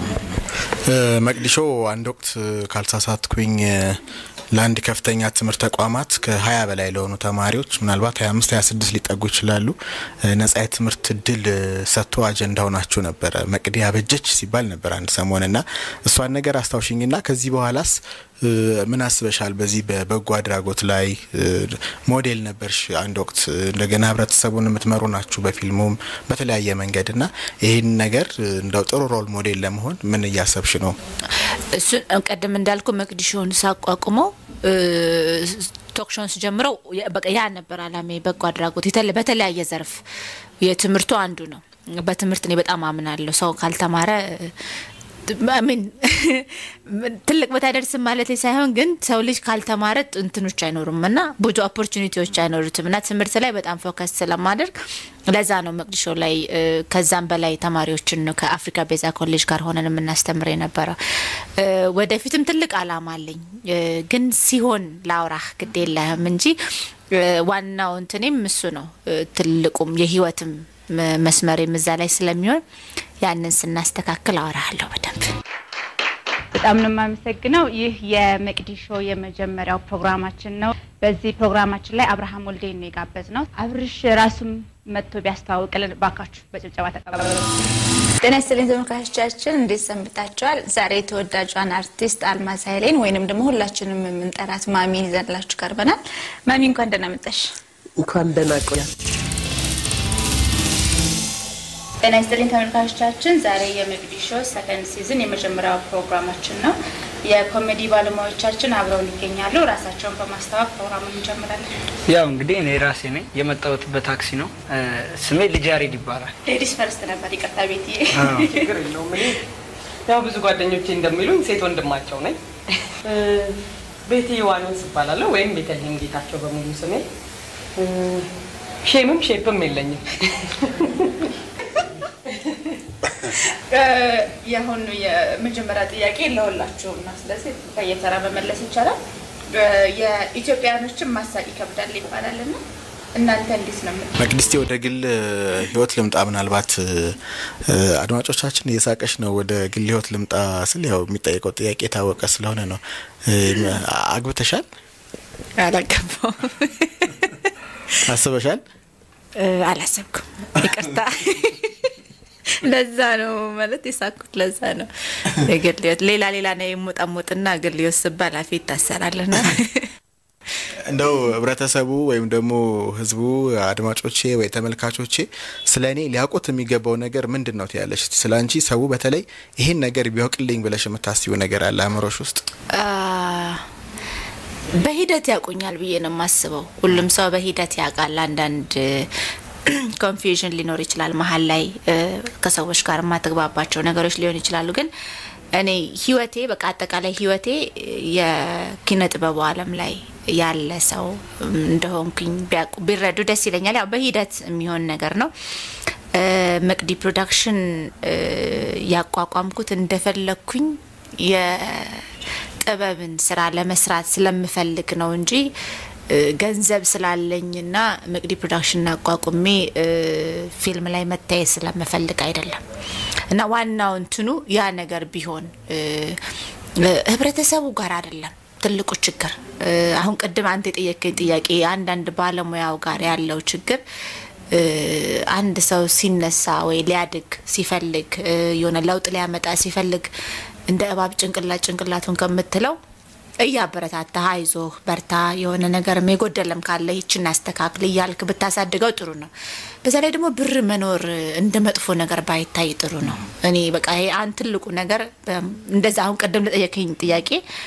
መቅዲሾ አንድ ወቅት ካልሳሳትኩኝ ለአንድ ከፍተኛ ትምህርት ተቋማት ከሀያ በላይ ለሆኑ ተማሪዎች ምናልባት ሀያ አምስት ሀያ ስድስት ሊጠጉ ይችላሉ ነጻ የትምህርት እድል ሰጥቶ አጀንዳ ሆናችሁ ነበረ። መቅዲ አበጀች ሲባል ነበር አንድ ሰሞን ና እሷን ነገር አስታውሽኝና ከዚህ በኋላስ ምን አስበሻል? በዚህ በበጎ አድራጎት ላይ ሞዴል ነበርሽ አንድ ወቅት። እንደገና ህብረተሰቡን የምትመሩ ናችሁ በፊልሙም በተለያየ መንገድ እና ይህን ነገር እንደው ጥሩ ሮል ሞዴል ለመሆን ምን እያሰብሽ ነው? እሱን ቀደም እንዳልኩ መቅዲሾን ሳቋቁመው ቶክሾን ስጀምረው በቃ ያ ነበር አላማ። በጎ አድራጎት በተለያየ ዘርፍ የትምህርቱ አንዱ ነው። በትምህርት እኔ በጣም አምናለሁ። ሰው ካልተማረ ምን ትልቅ ቦታ አይደርስም ማለት ሳይሆን ግን ሰው ልጅ ካልተማረ እንትኖች አይኖሩም እና ብዙ ኦፖርቹኒቲዎች አይኖሩትም እና ትምህርት ላይ በጣም ፎከስ ስለማደርግ ለዛ ነው መቅዲሾ ላይ ከዛም በላይ ተማሪዎችን ነው ከአፍሪካ ቤዛ ኮሌጅ ጋር ሆነን የምናስተምር የነበረው። ወደፊትም ትልቅ አላማ አለኝ፣ ግን ሲሆን ላውራህ ግድ የለህም እንጂ ዋናው እንትኔም እሱ ነው። ትልቁም የህይወትም መስመሬም እዛ ላይ ስለሚሆን ያንን ስናስተካክል አወራለሁ በደንብ። በጣም ነው የማመሰግነው። ይህ የመቅዲሾ የመጀመሪያው ፕሮግራማችን ነው። በዚህ ፕሮግራማችን ላይ አብርሃም ወልዴን ነው የጋበዝ ነው። አብርሽ ራሱም መጥቶ ቢያስተዋውቅልን ባካችሁ በጭብጨባ ተቀበሉ። ጤና ይስጥልኝ ተመልካቾቻችን፣ እንዴት ሰንብታችኋል? ዛሬ ተወዳጇን አርቲስት አልማዝ ኃይሌን ወይንም ደግሞ ሁላችንም የምንጠራት ማሚን ይዘንላችሁ ቀርበናል። ማሚ እንኳን ደህና መጣሽ። እንኳን ደህና ቆያ ጤና ይስጥልኝ ተመልካቾቻችን፣ ዛሬ የመቅዲሾ ሰከንድ ሲዝን የመጀመሪያው ፕሮግራማችን ነው። የኮሜዲ ባለሙያዎቻችን አብረውን ይገኛሉ። ራሳቸውን በማስተዋወቅ ፕሮግራሙን እንጀምራለን። ያው እንግዲህ እኔ ራሴ ነኝ የመጣሁት በታክሲ ነው። ስሜ ልጅ ያሬድ ይባላል። ሌዲስ ፈርስት ነበር። ይቅርታ ቤትዬ። ችግር የለውም። እኔ ያው ብዙ ጓደኞቼ እንደሚሉኝ ሴት ወንድማቸው ነኝ። ቤቴ ዮሐንስ እባላለሁ ወይም ቤተልሔም ጌታቸው በሙሉ ስሜ። ሼምም ሼፕም የለኝም። የአሁኑ የመጀመሪያ ጥያቄ ለሁላችሁም ነው። ስለዚህ በየተራ መመለስ ይቻላል። የኢትዮጵያኖችን ማሳቅ ይከብዳል ይባላል እና እናንተ እንዴት ነው የምት መቅድስቴ ወደ ግል ህይወት ልምጣ። ምናልባት እ፣ አድማጮቻችን እየሳቀሽ ነው። ወደ ግል ህይወት ልምጣ ስል ያው የሚጠየቀው ጥያቄ የታወቀ ስለሆነ ነው። እ፣ አግብተሻል? አላገባውም አስበሻል? እ፣ አላሰብኩም። ይቅርታ ለዛ ነው ማለት የሳኩት። ለዛ ነው የግል ህይወት ሌላ ሌላ ነው የሙጠሙጥና ግል ህይወት ስባል አፌ ይታሰራልና እንደው ህብረተሰቡ ወይም ደግሞ ህዝቡ አድማጮቼ ወይ ተመልካቾቼ ስለ እኔ ሊያውቁት የሚገባው ነገር ምንድን ነው ትያለሽ? ስለ አንቺ ሰው በተለይ ይሄን ነገር ቢያውቅልኝ ብለሽ የምታስቢው ነገር አለ አእምሮሽ ውስጥ? አ፣ በሂደት ያውቁኛል ብዬ ነው የማስበው። ሁሉም ሰው በሂደት ያውቃል። አንዳንድ ኮንፊውዥን ሊኖር ይችላል መሀል ላይ እ፣ ከሰዎች ጋር የማትግባባቸው ነገሮች ሊሆን ይችላሉ። ግን እኔ ህይወቴ በቃ አጠቃላይ ህይወቴ የኪነ ጥበቡ ዓለም ላይ ያለ ሰው እንደሆንኩኝ ቢያውቁ ቢረዱ ደስ ይለኛል። ያው በሂደት የሚሆን ነገር ነው። እ፣ መቅዲ ፕሮዳክሽን እ፣ ያቋቋምኩት እንደፈለግኩኝ የጥበብን ስራ ለመስራት ስለምፈልግ ነው እንጂ እ፣ ገንዘብ ስላለኝና መቅዲ ፕሮዳክሽን አቋቁሜ እ፣ ፊልም ላይ መታየት ስለምፈልግ አይደለም። እና ዋናው እንትኑ ያ ነገር ቢሆን እ፣ ህብረተሰቡ ጋር አይደለም ትልቁ ችግር። እ፣ አሁን ቅድም አንተ የጠየቀኝ ጥያቄ አንዳንድ ባለሙያው ጋር ያለው ችግር እ፣ አንድ ሰው ሲነሳ ወይ ሊያድግ ሲፈልግ እ፣ የሆነ ለውጥ ሊያመጣ ሲፈልግ እንደ እባብ ጭንቅላት ጭንቅላቱን ከምትለው እያበረታታ አይዞህ በርታ፣ የሆነ ነገርም የጎደለም ካለ ይችን አስተካክል እያልክ ብታሳድገው ጥሩ ነው። በዛ ላይ ደግሞ ብር መኖር እንደ መጥፎ ነገር ባይታይ ጥሩ ነው። እኔ በቃ ይሄ አንድ ትልቁ ነገር በ- እንደዛ አሁን ቅድም ለጠየከኝ ጥያቄ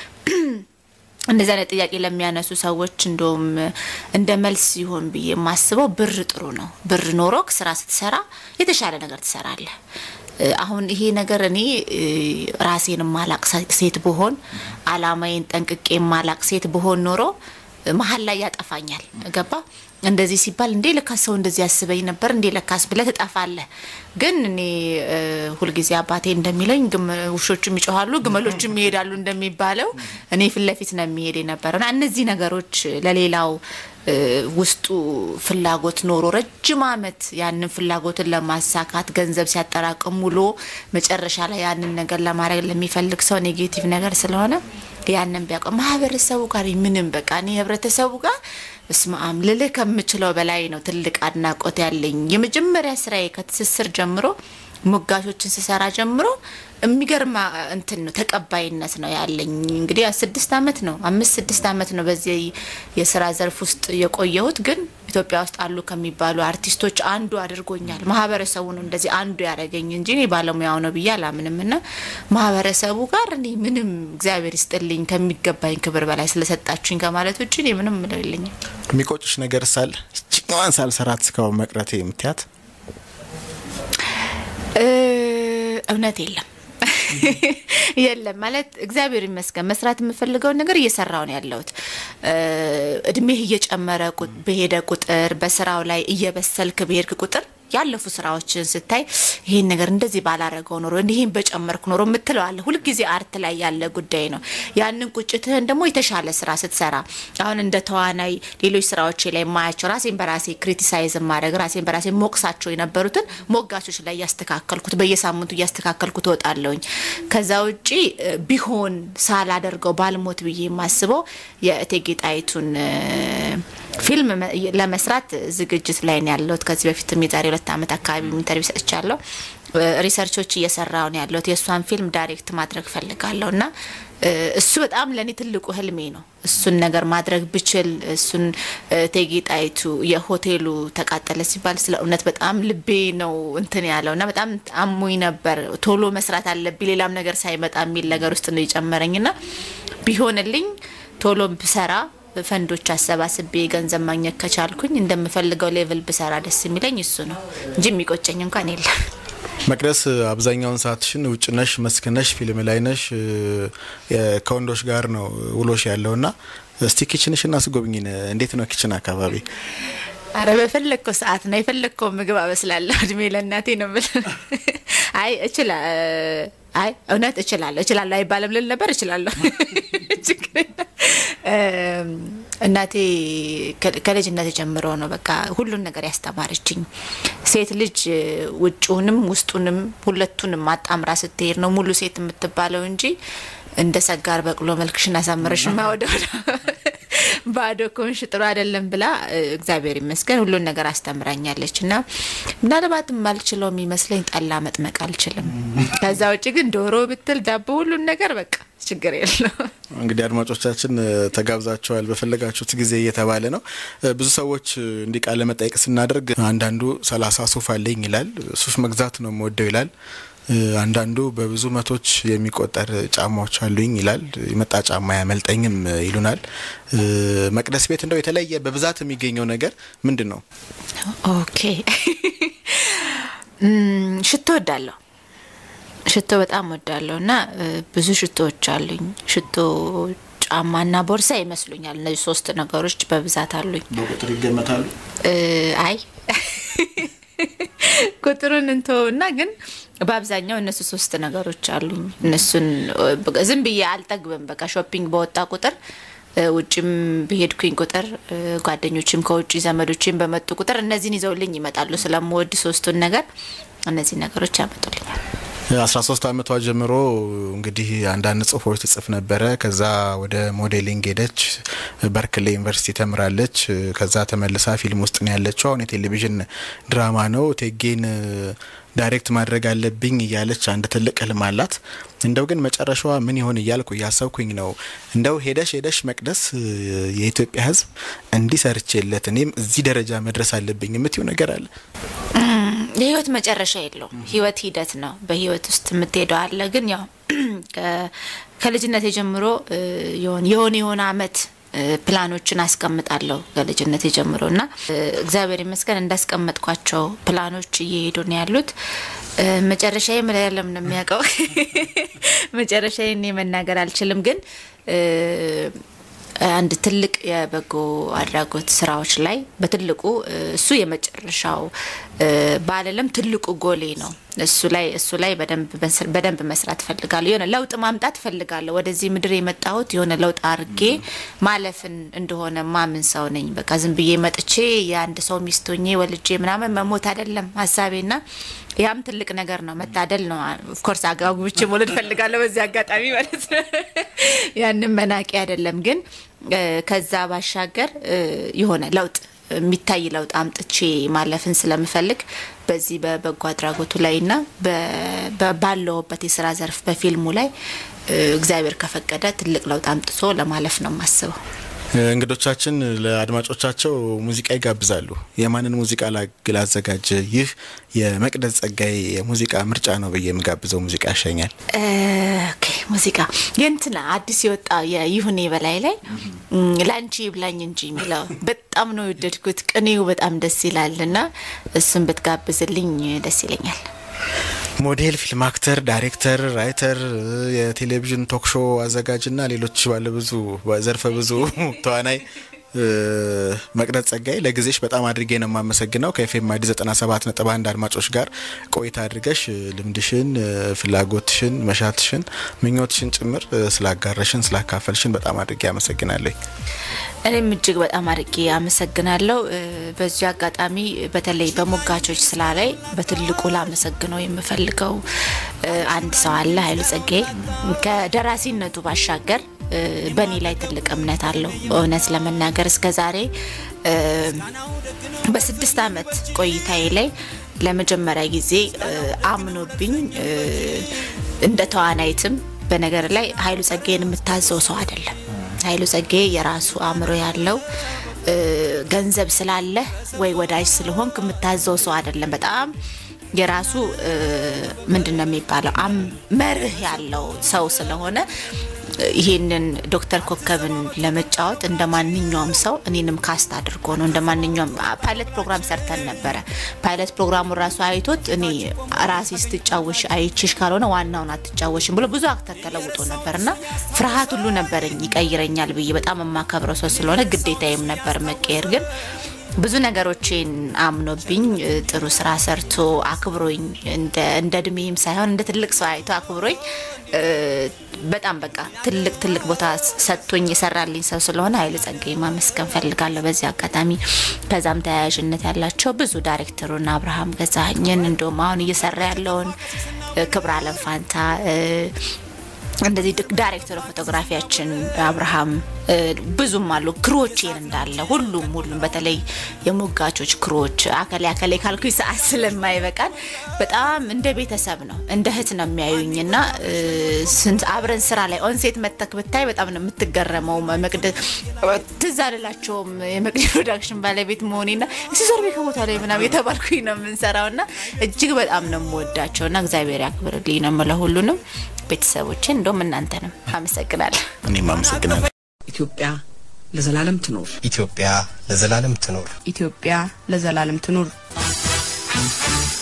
እንደዚህ አይነት ጥያቄ ለሚያነሱ ሰዎች እንደውም እንደ መልስ ይሆን ብዬ የማስበው ብር ጥሩ ነው። ብር ኖሮክ ስራ ስትሰራ የተሻለ ነገር ትሰራለህ። እ፣ አሁን ይሄ ነገር እኔ እ፣ ራሴን ማላቅ ሴት ብሆን አላማዬን ጠንቅቄ ማላቅ ሴት ብሆን ኖሮ እ፣ መሀል ላይ ያጠፋኛል። ገባ እንደዚህ ሲባል እንዴ ለካስ ሰው እንደዚህ ያስበኝ ነበር እንዴ ለካስ ብለህ ትጠፋለህ። ግን እኔ እ፣ ሁልጊዜ አባቴ እንደሚለኝ ግመ- ውሾችም ይጮኋሉ ግመሎችም ይሄዳሉ እንደሚባለው እኔ ፊት ለፊት ነው የሚሄድ የነበረው እና እነዚህ ነገሮች ለሌላው እ፣ ውስጡ ፍላጎት ኖሮ ረጅም ዓመት ያንን ፍላጎትን ለማሳካት ገንዘብ ሲያጠራቅም ውሎ መጨረሻ ላይ ያንን ነገር ለማድረግ ለሚፈልግ ሰው ኔጌቲቭ ነገር ስለሆነ ያንን ቢያውቀው ማህበረሰቡ ጋር ምንም በቃ እኔ ህብረተሰቡ ጋር እስማአም ልልህ ከምችለው በላይ ነው ትልቅ አድናቆት ያለኝ። የመጀመሪያ ስራዬ ከትስስር ጀምሮ ሙጋቾችን ስሰራ ጀምሮ የሚገርም አ- እንትን ነው ተቀባይነት ነው ያለኝ። እንግዲህ ያ ስድስት አመት ነው አምስት ስድስት አመት ነው በዚህ የስራ ዘርፍ ውስጥ የቆየሁት። ግን ኢትዮጵያ ውስጥ አሉ ከሚባሉ አርቲስቶች አንዱ አድርጎኛል። ማህበረሰቡ ነው እንደዚህ አንዱ ያደረገኝ እንጂ እኔ ባለሙያው ነው ብዬ አላምንም። እና ማህበረሰቡ ጋር እኔ ምንም እግዚአብሔር ይስጥልኝ ከሚገባኝ ክብር በላይ ስለሰጣችሁኝ ከማለት ውጭ እኔ ምንም ምለው የለኝም። የሚቆጭሽ ነገር ሳል ችኛዋን ሳልሰራት እስካሁን መቅረቴ የምትያት እ፣ እውነት የለም የለም ማለት እግዚአብሔር ይመስገን መስራት የምፈልገውን ነገር እየሰራው ነው ያለሁት። እ፣ እድሜህ እየጨመረ ቁ- በሄደ ቁጥር በስራው ላይ እየበሰልክ በሄድክ ቁጥር ያለፉ ስራዎችን ስታይ ይሄን ነገር እንደዚህ ባላረገው ኖሮ ይሄን በጨመርኩ ኖሮ የምትለው አለ። ሁልጊዜ አርት ላይ ያለ ጉዳይ ነው። ያንን ቁጭትህን ደግሞ የተሻለ ስራ ስትሰራ አሁን እንደ ተዋናይ ሌሎች ስራዎች ላይ የማያቸው ራሴን በራሴ ክሪቲሳይዝ ማድረግ ራሴን በራሴ ሞቅሳቸው የነበሩትን ሞጋቾች ላይ እያስተካከልኩት በየሳምንቱ እያስተካከልኩት እወጣለሁኝ። ከዛ ውጪ እ፣ ቢሆን ሳላደርገው ባልሞት ብዬ የማስበው የእቴጌ ጣይቱን እ፣ ፊልም መ- ለመስራት ዝግጅት ላይ ነው ያለሁት። ከዚህ በፊትም የዛሬ ሁለት ዓመት አካባቢ ኢንተርቪው ሰጥቻለሁ። እ፣ ሪሰርቾች እየሰራው ነው ያለሁት። የእሷን ፊልም ዳይሬክት ማድረግ ፈልጋለሁ እና እ፣ እሱ በጣም ለእኔ ትልቁ ህልሜ ነው። እሱን ነገር ማድረግ ብችል እሱን እ፣ እቴጌ ጣይቱ የሆቴሉ ተቃጠለ ሲባል ስለ እውነት በጣም ልቤ ነው እንትን ያለው እና በጣም አሞኝ ነበር። ቶሎ መስራት አለብኝ ሌላም ነገር ሳይመጣ የሚል ነገር ውስጥ ነው የጨመረኝ እና ቢሆንልኝ ቶሎ ብሰራ ፈንዶች አሰባስቤ ገንዘብ ማግኘት ከቻልኩኝ እንደምፈልገው ሌቭል ብሰራ ደስ የሚለኝ እሱ ነው እንጂ የሚቆጨኝ እንኳን የለም። መቅደስ አብዛኛውን ሰዓትሽን ውጭ ነሽ፣ መስክ ነሽ፣ ፊልም ላይ ነሽ፣ እ፣ የ- ከወንዶች ጋር ነው ውሎሽ ያለው እና እስቲ ኪችንሽን አስጎብኝን። እንዴት ነው ኪችን አካባቢ? አረ በፈለግከው ሰዓት ነው የፈለግከው ምግብ አበስላለሁ። እድሜ ለእናቴ ነው ብል አይ እችላ አይ እውነት እችላለሁ እችላለሁ አይባልም ልል ነበር እችላለሁ። ችግር የለም። እም፣ እናቴ ከ- ከልጅነት ጀምሮ ነው በቃ ሁሉን ነገር ያስተማረችኝ። ሴት ልጅ እ፣ ውጭውንም ውስጡንም ሁለቱንም አጣምራ ስትሄድ ነው ሙሉ ሴት የምትባለው እንጂ እንደ ሰጋር በቅሎ መልክሽን አሳምረሽ ማወደው ባዶ ከሆንሽ ጥሩ አይደለም ብላ እ፣ እግዚአብሔር ይመስገን ሁሉን ነገር አስተምራኛለች። እና ምናልባት የማልችለው የሚመስለኝ ጠላ መጥመቅ አልችልም። ከዛ ውጭ ግን ዶሮ ብትል ዳቦ፣ ሁሉን ነገር በቃ ችግር የለው። እንግዲህ አድማጮቻችን እ፣ ተጋብዛችኋል በፈለጋችሁት ጊዜ እየተባለ ነው። እ፣ ብዙ ሰዎች እ፣ እንዲህ ቃለ መጠየቅ ስናደርግ አንዳንዱ ሰላሳ ሱፍ አለኝ ይላል። ሱፍ መግዛት ነው የምወደው ይላል። እ፣ አንዳንዱ በብዙ መቶች የሚቆጠር ጫማዎች አሉኝ ይላል። የመጣ ጫማ ያመልጠኝም እ፣ ይሉናል። እ፣ መቅደስ ቤት እንደው የተለየ በብዛት የሚገኘው ነገር ምንድን ነው? ኦኬ እም፣ ሽቶ ወዳለሁ። ሽቶ በጣም ወዳለሁ እና እ፣ ብዙ ሽቶዎች አሉኝ። ሽቶ፣ ጫማና ቦርሳ ይመስሉኛል። እነዚህ ሶስት ነገሮች በብዛት አሉኝ። በቁጥር ይገመታሉ? እ፣ አይ ቁጥሩን እንተውና ግን በአብዛኛው እነሱ ሶስት ነገሮች አሉኝ። እነሱን እ፣ በቃ ዝም ብዬ አልጠግብም። በቃ ሾፒንግ በወጣ ቁጥር እ፣ ውጭም በሄድኩኝ ቁጥር እ፣ ጓደኞችም ከውጭ ዘመዶችም በመጡ ቁጥር እነዚህን ይዘውልኝ ይመጣሉ። ስለምወድ ሶስቱን ነገር እነዚህ ነገሮች ያመጡልኛል። አስራ ሶስት አመቷ ጀምሮ እንግዲህ አንዳንድ ጽሁፎች ትጽፍ ነበረ። ከዛ ወደ ሞዴሊንግ ሄደች። በርክሌ ዩኒቨርሲቲ ተምራለች። ከዛ ተመልሳ ፊልም ውስጥ ነው ያለችው። አሁን የቴሌቪዥን ድራማ ነው ቴጌን ዳይሬክት ማድረግ አለብኝ እያለች አንድ ትልቅ ህልም አላት። እንደው ግን መጨረሻዋ ምን ይሆን እያልኩ እያሰብኩኝ ነው። እንደው ሄደሽ ሄደሽ መቅደስ የኢትዮጵያ ሕዝብ እንዲህ ሰርቼለት እኔም እዚህ ደረጃ መድረስ አለብኝ የምትይው ነገር አለ? የህይወት መጨረሻ የለውም። ህይወት ሂደት ነው። በህይወት ውስጥ የምትሄደው አለ። ግን ያው ከ- ከልጅነት ጀምሮ እ፣ የሆነ የሆነ የሆነ አመት እ፣ ፕላኖችን አስቀምጣለሁ ከልጅነት ጀምሮ እና እ፣ እግዚአብሔር ይመስገን እንዳስቀመጥኳቸው ፕላኖች እየሄዱ ነው ያሉት። እ፣ መጨረሻዬ ምን ያለም ነው የሚያውቀው። መጨረሻዬ እኔ መናገር አልችልም። ግን እ፣ አንድ ትልቅ የበጎ አድራጎት ስራዎች ላይ በትልቁ እ፣ እሱ የመጨረሻው እ፣ ባለለም ትልቁ ጎሌ ነው። እሱ ላይ እሱ ላይ በደንብ መስ- በደንብ መስራት ፈልጋለሁ። የሆነ ለውጥ ማምጣት ፈልጋለሁ። ወደዚህ ምድር የመጣሁት የሆነ ለውጥ አድርጌ ማለፍን እንደሆነ ማምን ሰው ነኝ። በቃ ዝም ብዬ መጥቼ የአንድ ሰው ሚስት ሆኜ ወልጄ ምናምን መሞት አይደለም ሀሳቤና ያም ትልቅ ነገር ነው፣ መታደል ነው። ኦፍኮርስ አጋጉብቼ መውለድ ፈልጋለሁ በዚህ አጋጣሚ ማለት ነው። ያንን መናቂ አይደለም ግን እ፣ ከዛ ባሻገር እ፣ የሆነ ለውጥ የሚታይ ለውጥ አምጥቼ ማለፍን ስለምፈልግ በዚህ በበጎ አድራጎቱ ላይና በ- በ- ባለውበት የስራ ዘርፍ በፊልሙ ላይ እ፣ እግዚአብሔር ከፈቀደ ትልቅ ለውጥ አምጥቶ ለማለፍ ነው የማስበው። እንግዶቻችን ለአድማጮቻቸው ሙዚቃ ይጋብዛሉ። የማንን ሙዚቃ ላግ- ላዘጋጅ? ይህ የመቅደስ ጸጋዬ የሙዚቃ ምርጫ ነው ብዬ የምጋብዘው ሙዚቃ ያሸኛል። እ፣ ኦኬ ሙዚቃ የእንትና አዲስ የወጣ የይሁኔ በላይ ላይ እም፣ ላንቺ ይብላኝ እንጂ የሚለው በጣም ነው የወደድኩት። ቅኔው በጣም ደስ ይላል እና እሱን ብትጋብዝልኝ ደስ ይለኛል። ሞዴል፣ ፊልም አክተር፣ ዳይሬክተር፣ ራይተር፣ የቴሌቪዥን ቶክ ሾው አዘጋጅና ሌሎች ባለብዙ ዘርፈ ብዙ ተዋናይ እ፣ መቅደስ ጸጋዬ ለጊዜሽ በጣም አድርጌ ነው የማመሰግነው። ከኤፍኤም አዲስ 97 ነጥብ አንድ አድማጮች ጋር ቆይታ አድርገሽ እ፣ ልምድሽን፣ እ፣ ፍላጎትሽን፣ መሻትሽን፣ ምኞትሽን ጭምር እ፣ ስላጋረሽን ስላካፈልሽን በጣም አድርጌ አመሰግናለሁ። እኔም እጅግ በጣም አድርጌ አመሰግናለሁ። እ፣ በዚህ አጋጣሚ በተለይ በሞጋቾች ስራ ላይ በትልቁ ላመሰግነው የምፈልገው እ፣ አንድ ሰው አለ፣ ኃይሉ ጸጋዬ ከደራሲነቱ ባሻገር እ፣ በእኔ ላይ ትልቅ እምነት አለው። እውነት ለመናገር እስከ ዛሬ እ፣ በስድስት አመት ቆይታዬ ላይ ለመጀመሪያ ጊዜ እ፣ አምኖብኝ እ፣ እንደ ተዋናይትም በነገር ላይ ኃይሉ ጸጋዬን የምታዘው ሰው አይደለም። ኃይሉ ጸጋዬ የራሱ አእምሮ ያለው እ፣ ገንዘብ ስላለ ወይ ወዳጅ ስለሆንክ የምታዘው ሰው አይደለም። በጣም የራሱ እ፣ ምንድን ነው የሚባለው አም- መርህ ያለው ሰው ስለሆነ ይሄንን ዶክተር ኮከብን ለመጫወት እንደ ማንኛውም ሰው እኔንም ካስት አድርጎ ነው። እንደ ማንኛውም ፓይለት ፕሮግራም ሰርተን ነበረ። ፓይለት ፕሮግራሙ ራሱ አይቶት እኔ ራሴ ስትጫወሽ አይችሽ ካልሆነ ዋናውን አትጫወሽም ብሎ ብዙ አክተር ተለውጦ ነበር እና ፍርሃት ሁሉ ነበረኝ ይቀይረኛል ብዬ በጣም የማከብረው ሰው ስለሆነ ግዴታዬም ነበር መቀየር ግን ብዙ ነገሮችን አምኖብኝ እ፣ ጥሩ ስራ ሰርቶ አክብሮኝ እንደ እንደ እድሜም ሳይሆን እንደ ትልቅ ሰው አይቶ አክብሮኝ እ፣ በጣም በቃ ትልቅ ትልቅ ቦታ ሰጥቶኝ የሰራልኝ ሰው ስለሆነ ኃይለ ጸጋዬ ማመስገን ፈልጋለሁ በዚህ አጋጣሚ። ከዛም ተያያዥነት ያላቸው ብዙ ዳይሬክተሩን አብርሃም ገዛኸኝን እንደውም አሁን እየሰራ ያለውን እ፣ ክብረ አለም ፋንታ እ፣ እንደዚህ ድ- ዳይሬክተር ፎቶግራፊያችን አብርሃም እ፣ ብዙም አሉ ክሮቼን እንዳለ ሁሉም ሁሉም በተለይ የሞጋቾች ክሮች አከሌ አከሌ ካልኩኝ ሰዓት ስለማይበቃን በጣም እንደ ቤተሰብ ነው እንደ እህት ነው የሚያዩኝ እና እ፣ ስንት አብረን ስራ ላይ ኦንሴት መተክ ብታይ በጣም ነው የምትገረመው። መቅደ ትዝ አልላቸውም የመቅደ ፕሮዳክሽን ባለቤት መሆኔና እስቲ ዞር ከቦታ ላይ ምናምን የተባልኩኝ ነው የምንሰራው እና እጅግ በጣም ነው የምወዳቸው እና እግዚአብሔር ያክብርልኝ ነው የምለው ሁሉንም ቤተሰቦችን እንደውም እናንተንም አመሰግናለሁ። እኔም አመሰግናለሁ። ኢትዮጵያ ለዘላለም ትኖር። ኢትዮጵያ ለዘላለም ትኖር። ኢትዮጵያ ለዘላለም ትኑር።